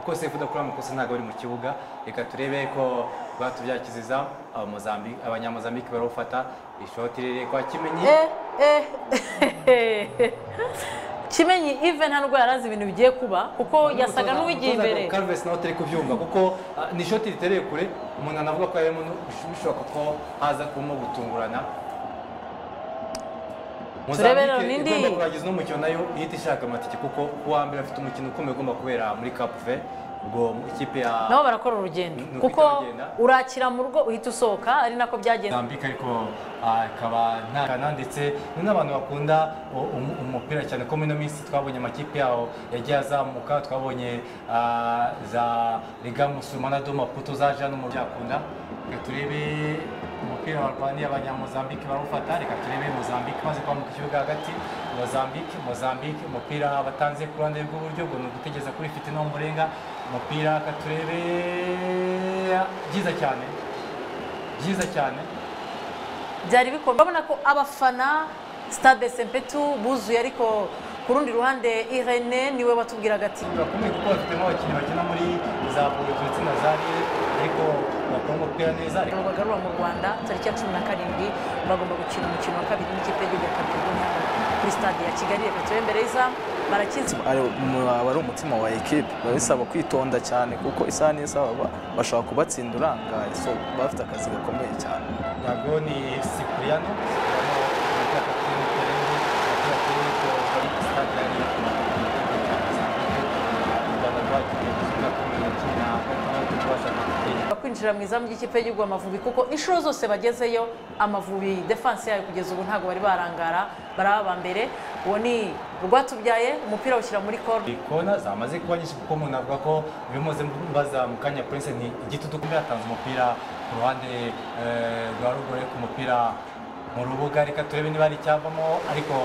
kose yifuza ko uriya mukosi ntabwo ari mu kibuga reka turebe ko batubyakiziza abamozambi- abanyamozambike barawufata ishoti rirerire kwa kimenyi kimenyi ive nta nubwo yarazi ibintu bigiye kuba kuko yasaga n'uwigiye imbere Carves nawe utari kubyumva kuko ah, ni ishoti ritereye kure umuntu anavuga ko yarimo no- bishoboka ko haza kubamo gutungurana Turebe rero Mozambique n'indi. igomba kurangiza uno mukino nayo ihita ishaka amatike kuko uwa mbere afite umukino ukomeye ugomba kubera muri Cape ubwo ikipe ya nabo barakora urugendo Ni uko kuko itagenda. urakira mu rugo uhita usohoka ari nako byagenze Mozambique ariko ah, ikaba nta Ghana ndetse ni n'abantu bakunda u- um- umupira cyane ko muri ino minsi twabonye amakipe yaho yagiye azamuka twabonye ah, za Legamus Manado Maputo za Jean mu byakunda reka turebe umupira barwaniye abanyamozambique barawufata reka turebe Mozambique maze kwambuka ikibuga hagati Mozambique Mozambique umupira batanze ku ruhande rw'iburyo ngo ni ugutegereza kuri fite murenga umupira reka turebe byiza cyane byiza cyane byari bikomeye urabona ko abafana stade sempetu buzuye ariko ku rundi ruhande irene niwe watubwiraga ati bakomeye kuko bafitemo abakinnyi bakina muri za Burutu ndetse na za Lille ariko bakora umupira neza ariko bagarura mu rwanda tariki ya cumi na karindwi bagomba gukina umukino wa kabiri n'ikipe y'igihugu ya kapedonia kuri stade ya kigali reka turebe mbere y'iza barakinzwe ari mu- aba ari umutima wa ekipe biba bisaba kwitonda cyane kuko isaha n'isaha baba bashobora kubatsinda urangaye so baba bafite akazi gakomeye cyane ntabwo ni Cipriano Cipriano ni ubwaka bw'umupira agira ati ko bari ku stade yari u Rwanda rwagiye gusubiza ku mirongo cumi na gatandatu rwashaka gutera kwinjira mu izamu ry'ikipe y'igihugu amavubi kuko inshuro zose bagezeyo amavubi defanse yayo kugeza ubu ntabwo bari barangara baraba mbere uwo ni rwatubyaye umupira awushyira muri korne kona zamaze kuba nyinshi kuko umuntu avuga ko bimuze mbaza mu kanya prince ni igitutu kuko yatanze umupira ku ruhande eh, rwa ruguru ariko umupira mu rubuga reka turebe niba hari icyavamo ariko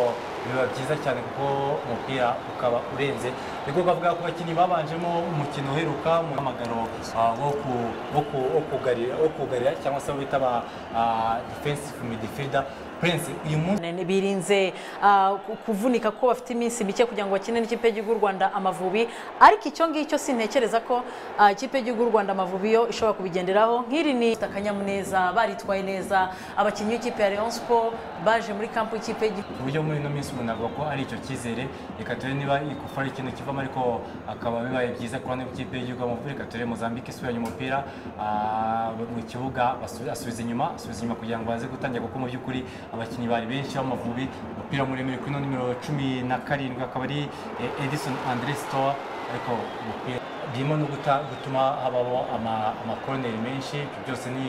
biba byiza cyane kuko umupira ukaba urenze niko bavuga ku bakinnyi babanjemo umukino uheruka mu hamagaro ah, wo ku- wo ku- wo kugarira- wo kugarira cyangwa se abo bita ba ah, defensive midfielder prince uyu munsi Nene birinze ah, ku- kuvunika ko bafite iminsi mike kugira ngo bakine n'ikipe y'igihugu y'u rwanda amavubi ariko icyo ngicyo sintekereza ko ah, ikipe y'igihugu y'u rwanda amavubi yo ishobora kubigenderaho nk'iri ni ifite akanyamuneza baritwaye neza abakinnyi b'ikipe ya leon sport baje muri kampu y'ikipe y'igihugu ku buryo muri ino minsi umuntu avuga ko ari icyo cyizere reka turebe niba ikofa ari ikintu kivamo ariko akaba bibaye byiza ku ruhande rw'ikipe y'igihugu amavubi reka turebe Mozambique isubiranye umupira ah, mu kibuga basu- asubiza inyuma asubiza inyuma kugira ngo baze gutangira kuko mu by'ukuri abakinnyi bari benshi b'amavubi umupira muremure kuri ino nimero cumi na karindwi akaba ari eh, Edison Andre Stoa ariko umupira birimo no guta- gutuma habaho ama- amakoroneri menshi ibyo byose ni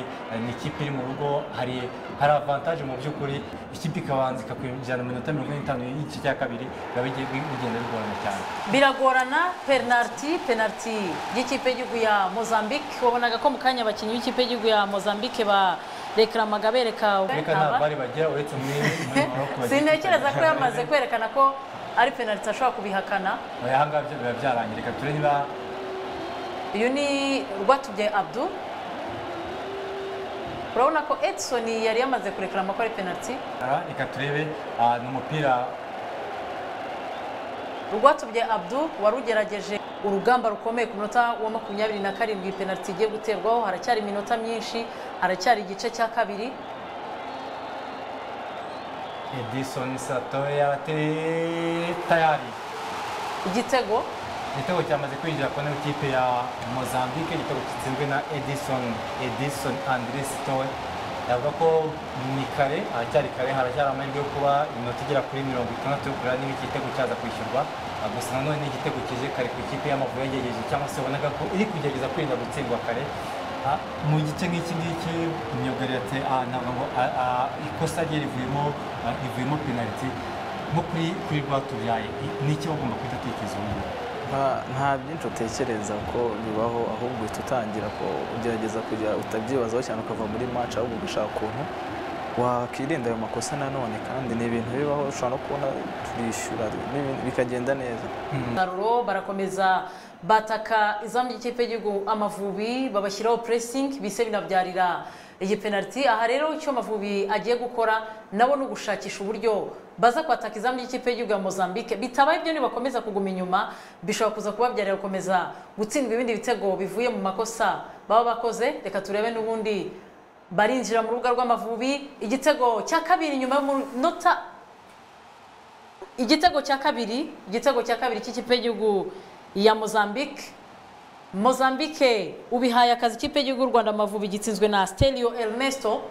ni ikipe iri mu rugo hari hari avantaje mu by'ukuri ikipe ikabanza ikakwinjirana mu minota mirongo ine n'itanu y'igice cya kabiri biba bigiye bi- bigenda bigorana cyane biragorana penaliti penaliti y'ikipe y'igihugu ya mozambique wabonaga ko mu kanya abakinnyi b'ikipe y'igihugu ya mozambique ba rekaramaga bereka reka ntabwo bari bagira uretse muri muri Morocco bagiye sintekereza ko kwitabira. yamaze kwerekana ko ari penaliti ashobora kubihakana Oya, aha ngaha byo biba byarangiye reka turebe niba uyu ni rwatubyaye abdu urabona ko edison yari yamaze kurekera amakora penaliti aha, reka turebe ah, ni umupira rwatubyaye abdu wari ugerageje urugamba rukomeye ku munota wa makumyabiri na karindwi penaliti igiye guterwaho haracyari iminota myinshi haracyari igice cya kabiri Edison Satoya ateye tayari igitego igitego cyamaze kwinjira ku ntebe ikipe ya Mozambique igitego gitsinzwe na Edison Edison Andres Stowe yavuga ko ni kare haracyari kare haracyari amahirwe yo kuba iminota igera kuri mirongo itandatu yo kureba niba igitego cyaza kwishyurwa Ah, gusa nanone ni igitego kije kare ku ikipe y'amavubi yagerageje cyangwa se wabonaga ko iri kugerageza kwirinda gutsindwa kare Ah, mu gice nk'iki ngiki imyugariro ati "Ah, ntabwo ngo ah, ah, ikosa rye rivuyemo ah, rivuyemo penaliti nko kuri kuri rwatubyaye ni iki bagomba guhita tekereza ubu ngubu Nta- nta byinshi utekereza ko bibaho ahubwo uhita utangira ko ugerageza kujya utabyibazaho cyane ukava muri match ahubwo ugashaka ukuntu wakwirinda ayo makosa nanone kandi ni ibintu bibaho ushobora no kubona turishyura n'ibindi bikagenda neza umusaruro barakomeza bataka izamu ry'ikipe y'igihugu amavubi babashyiraho puresingi bise binabyarira iyi penaliti aha rero icyo Amavubi agiye gukora nabo ni ugushakisha uburyo baza kwataka izamu ry'ikipe y'igihugu ya Mozambique bitabaye ibyo nibakomeza kuguma inyuma bishobora kuza kubabyarira gukomeza gutsindwa ibindi bitego bivuye mu makosa baba bakoze reka turebe n'ubundi barinjira mu rubuga rw'Amavubi igitego cya kabiri nyuma y'umunota igitego cya kabiri igitego cya kabiri cy'ikipe y'igihugu ya Mozambique Mozambique ubihaye akazi ikipe y'igihugu Rwanda Amavubi gitsinzwe na Stelio Ernesto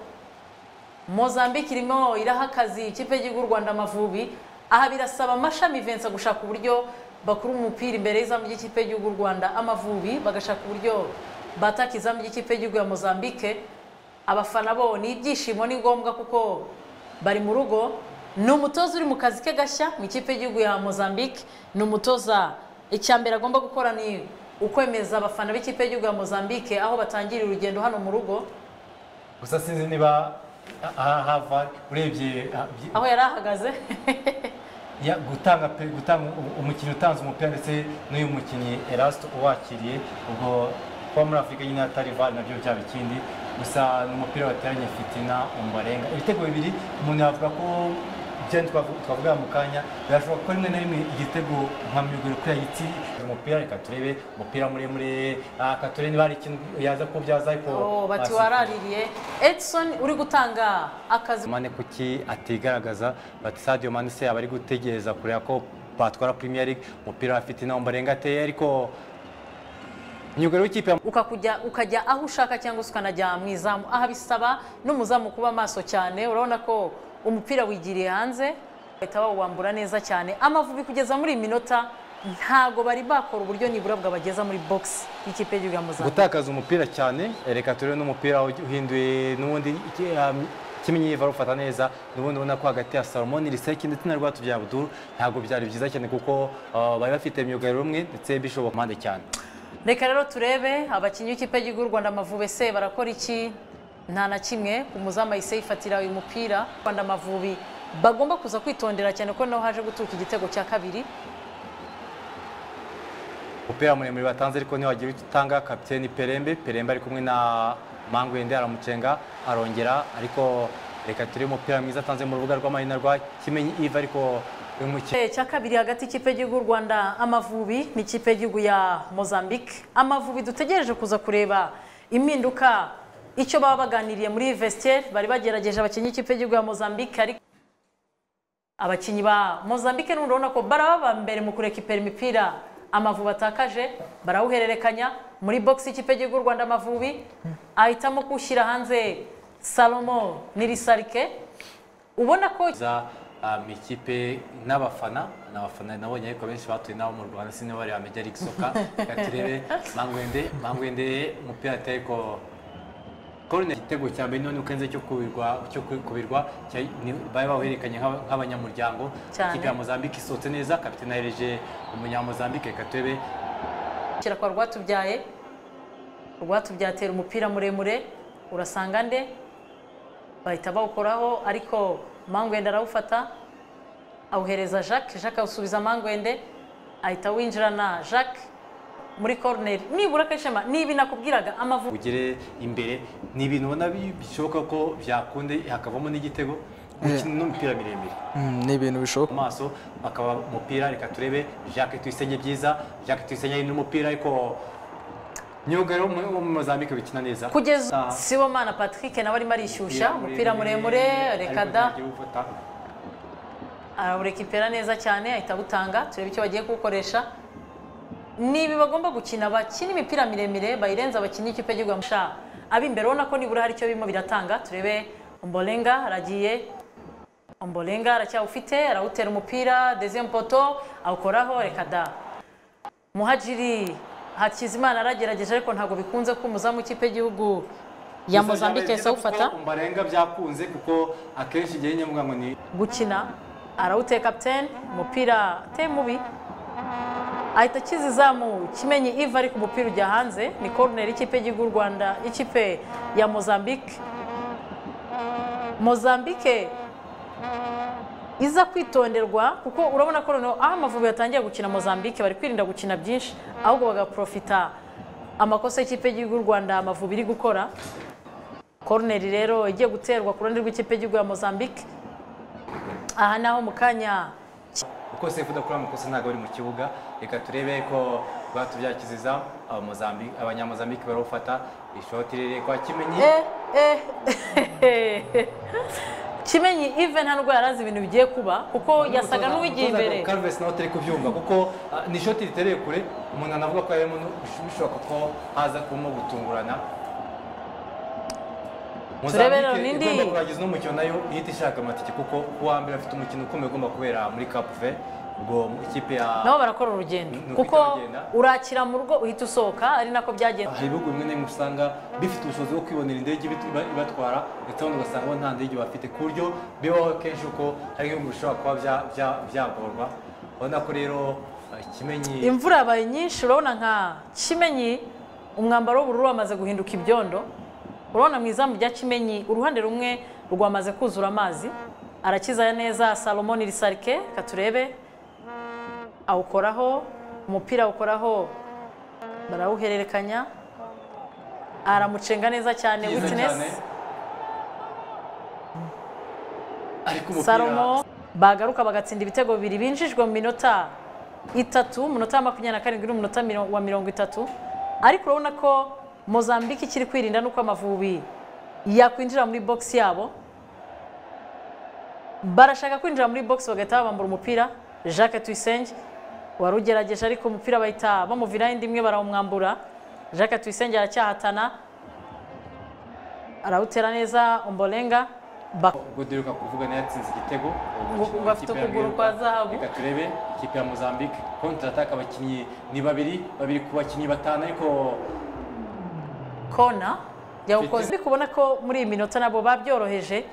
Mozambique irimo iraha akazi ikipe y'igihugu Rwanda Amavubi aha birasaba Mashami Vincent gushaka uburyo bakura umupira imbere y'izamu ry'ikipe y'igihugu Rwanda Amavubi bagashaka uburyo bataka izamu ry'ikipe y'igihugu ya Mozambique abafana bo ni ibyishimo ni ngombwa kuko bari mu rugo ni umutoza uri mu kazi ke gashya mu ikipe y'igihugu ya Mozambique ni umutoza icya mbere agomba gukora ni ukwemeza abafana b'ikipe y'igihugu ya Mozambique aho batangira urugendo hano mu rugo gusa sinzi niba aha hava urebye ah, byi- aho yari ahagaze ya- gutanga pe- gutanga u- umukinnyi utanze umupira ndetse n'uyu mukinnyi Erasto uwakiriye ubwo kuba muri Afurika nyine hatari VAR nabyo byaba ikindi gusa ni umupira wateranye Fitina Ombarenga ibitego bibiri umuntu yavuga ko byari twavuga mu kanya birashoboka ko rimwe na rimwe igitego nka miguru kuri yagiti umupira reka turebe umupira muremure ah, reka turebe niba hari ikintu yaza kubyaza ariko oh, bati basi- waraririye Edson uri gutanga akazi mane kuki atigaragaza bati Sadio Mane se aba ari gutegereza kureba ko batwara Premier League umupira afite inamba arenga ateye ariko imyugariro w'ikipe ya ukakujya ukajya aho ushaka cyangwa se ukanajya mu izamu aha bisaba n'umuzamu kuba maso cyane urabona ko umupira wigiriye hanze bahita bawambura neza cyane amavubi kugeza muri iyi minota ntago bari bakora uburyo nibura bwabageza muri box y'ikipe y'igihugu ya Mozambique gutakaza umupira cyane reka turebe n'umupira uhinduye n'ubundi iki- um, kimenyi barufata neza n'ubundi ubona ko hagati ya Salomon Iriseki ndetse na Rwatubyaye Abdul ntabwo byari byiza cyane kuko uh, bari bafite imyugariro umwe ndetse bishoboka mpande cyane reka rero turebe abakinnyi b'ikipe y'igihugu Rwanda Amavubi se barakora iki nta na kimwe umuzamu ahise yifatira uyu mupira Rwanda Amavubi bagomba kuza kwitondera cyane ko naho haje guturuka igitego cya kabiri umupira muremure batanze ariko ntiwagira icyo utanga kapiteni perembe perembe ari kumwe na mangwende aramucenga arongera ariko reka turebe umupira mwiza atanze mu rubuga rw'amahina rwa kimenyi iva ariko uyu mukinnyi Igitego cya kabiri hagati y'ikipe y'igihugu y'u Rwanda Amavubi n'ikipe y'igihugu ya Mozambique Amavubi dutegereje kuza kureba impinduka icyo baba baganiriye muri vestiaire bari bagerageje abakinnyi b'ikipe y'igihugu ya Mozambique ariko abakinnyi ba Mozambique n'ubundi urabona ko baraba mbere mu kureka ipera imipira Amavubi atakaje barawuhererekanya muri box y'ikipe y'igihugu y'u Rwanda Amavubi ahitamo kuwushyira hanze Salomo Nirisarike ubona ko za um, ikipe n'abafana n'abafana nabonye ariko benshi batuye nabo mu Rwanda sinzi bari bamenya ari isoka reka turebe mangwende mangwende umupira ateye ko Corner igitego cya mbere none ukenze cyo kubirwa cyo kubirwa cya- ni- bari bawerekanye nk'abanyamuryango Cyane. ikipe ya Mozambique isohotse neza kapiteni ahereje umunyamozambique reka turebe kera kwa rwatubyaye rwatubyatera umupira muremure urasanga nde bahita bawukoraho ariko mangwende arawufata awuhereza jacques jacques awusubiza mangwende ahita awinjirana jacques muri koroneri nibura kashema niba nakubwiraga amavubi ugere imbere ni ibintu ubona bi- bishoboka ko byakunde hakavamo n'igitego gukina n'umupira miremire Mm, ni ibintu bishoboka amaso akaba umupira reka turebe Jacques Tuyisenge byiza Jacques Tuyisenge ari n'umupira ariko myugariro wo mu- wo mu Mozambique bikina neza kugeza Ah, sibomana patrick nawe arimo arishyushya umupira muremure reka ariko da ntagiye uwufata. arawurekipera neza cyane ahita awutanga turebe icyo bagiye kuwukoresha niba bagomba gukina bakina imipira miremire bayirenza abakinnyi ikipe y'igihugu yamusha ab'imbere ubona ko nibura hari icyo birimo biratanga turebe ombolenga aragiye ombolenga aracyawufite arawutera umupira deuxième poto awukoraho reka da muhajiri hakizimana aragerageje ariko ntabwo bikunze ko umuzamu w'ikipe y'igihugu ya Gusa byabaye mozambique byiza yahise kuko awufata Ombarenga byakunze kuko akenshi igihe nyine mvuga ngo ni gukina arawuteye kapitene umupira ateye mubi ahita akiza izamu kimenyi iva ariko umupira ujya hanze ni koroneri y'ikipe y'igihugu y'u rwanda ikipe ya mozambique mozambique iza kwitonderwa kuko urabona ko noneho aho amavubi yatangiye gukina mozambique bari kwirinda gukina byinshi ahubwo bagaprofita amakosa y'ikipe y'igihugu y'u rwanda amavubi iri gukora koroneri rero igiye guterwa ku ruhande rw'ikipe y'igihugu ya mozambique aha naho mu kanya uko sefu udakora amakosa ntabwo bari mu kibuga reka turebe ko batubyakiziza abamozambi- abanyamozambike barawufata ishoti riri kwa kimenyi Eh, eh, kimenyi even nta ndwara azi ibintu bigiye kuba kuko yasaga n'uwigiye imbere Carves nawe utari kubyumva kuko ah, ni ishoti ritereye kure umuntu anavuga ko yarimo no- bish- bishoboka ko haza kubamo gutungurana Turebe rero Mozambique n'indi. igomba kurangiza uno mukino nayo ihita ishaka amatike kuko uwa mbere afite umukino ukomeye ugomba kubera muri Cape ubwo ikipe ya nabo barakora urugendo Ni uko kuko itagenda. urakira mu rugo uhita usohoka ari nako byagenze hari ibihugu bimwe na bimwe usanga bifite ubushobozi bwo kwibonera indege ibit- iba- ibatwara ndetse abandi ugasanga bo nta ndege bafite ku buryo bibaho kenshi uko hari ibihugu bishobora kuba bya- bya- byagorwa urabona ko rero eh, kimenyi imvura yabaye nyinshi urabona nka kimenyi umwambaro w'ubururu wamaze guhinduka ibyondo urabona mu izamu rya kimenyi uruhande rumwe rwamaze kuzura amazi arakiza neza salomon risarike katurebe awukoraho umupira awukoraho barawuhererekanya aramucenga neza cyane byiza cyane. witinesi ariko umupira salomo bagaruka bagatsinda ibitego bibiri binjijwe mu minota itatu umunota wa makumyabiri na karindwi n'umunota miro- wa mirongo itatu ariko urabona ko mozambique ikiri kwirinda n'uko amavubi yakwinjira muri bogisi yabo barashaka kwinjira muri bogisi bagahita babambura umupira jacques tuyisenge wari ugerageje ariko umupira bahita bamuviraho indi imwe barawumwambura jacques tuyisenge aracyahatana arawutera neza ombolenga bak ubwo duheruka kuvuga nayo yatsinze igitego Ngo- ngo afite Ikipe ya ukuguru Amerika. kwa zahabu. reka turebe ikipe ya mozambique kontra ataka abakinnyi ni babiri babiri ku bakinnyi batanu ariko kona yawukoze ariko ubona ko muri iyi minota nabo babyoroheje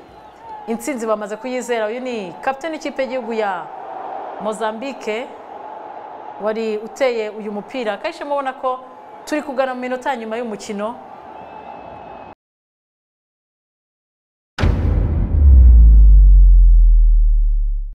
intsinzi bamaze kuyizera uyu ni kapitani w'ikipe y'igihugu ya mozambique wari uteye uyu mupira kenshi mubona ko turi kugana mu minota ya nyuma y'umukino